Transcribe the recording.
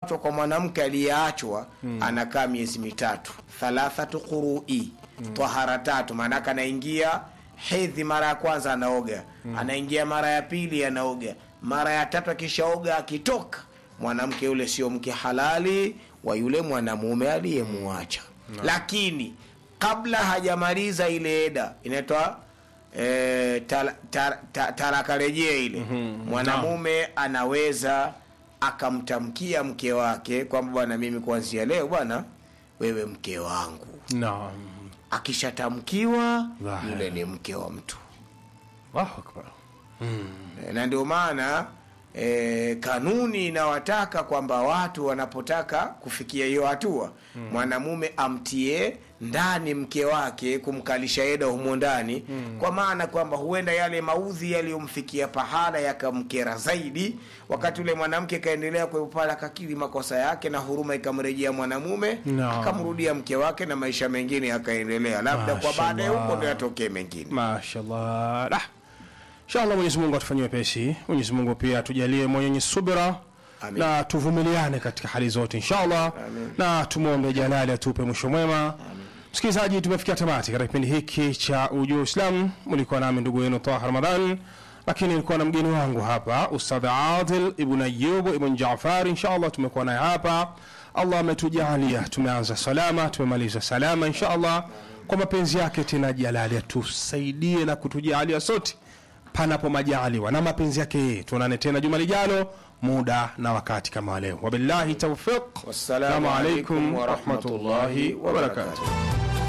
kuachwa kwa mwanamke aliyeachwa anakaa miezi mitatu thalathatu qurui tahara tatu maanake anaingia hedhi mara ya kwanza anaoga anaingia mara ya pili anaoga mara ya tatu akishaoga akitoka mwanamke yule sio mke halali wa yule mwanamume aliyemuacha lakini kabla hajamaliza ile eda inaitwa e, tal, tar, ta, talaka rejea ile mwanamume anaweza akamtamkia mke wake kwamba bwana mimi kuanzia leo bwana wewe mke wangu naam akishatamkiwa Dhahiri. yule ni mke wa mtu Allahu akbar E, na ndio maana e, kanuni inawataka kwamba watu wanapotaka kufikia hiyo hatua mwanamume amtie ndani mke wake kumkalisha eda humo ndani kwa maana kwamba huenda yale maudhi yaliyomfikia pahala yakamkera zaidi wakati ule mwanamke kaendelea kuepala kakili makosa yake na huruma ikamrejea mwanamume Naam. akamrudia mke wake na maisha mengine yakaendelea labda kwa baadaye huko ndo yatokee mengine mashallah Lah. inshallah mwenyezi mungu atufanyie wepesi mwenyezi mungu pia tujalie mwenye subira Amin. na tuvumiliane katika hali zote inshallah na tumwombe jalali atupe mwisho mwema msikilizaji tumefikia tamati katika kipindi hiki cha ujuu islam mlikuwa nami ndugu yenu taha ramadan lakini nilikuwa na mgeni wangu hapa ustadh adil ibn ayub ibn jafar inshallah tumekuwa naye hapa allah ametujalia tumeanza salama tumemaliza salama inshallah kwa mapenzi yake tena jalali atusaidie na kutujalia sote panapo majaliwa na mapenzi yake yeye tuonane tena juma lijalo muda na wakati kama wa leo wabillahi taufiq Wassalamu alaikum warahmatullahi warahmatullahi wabarakatuh wabarakatuh.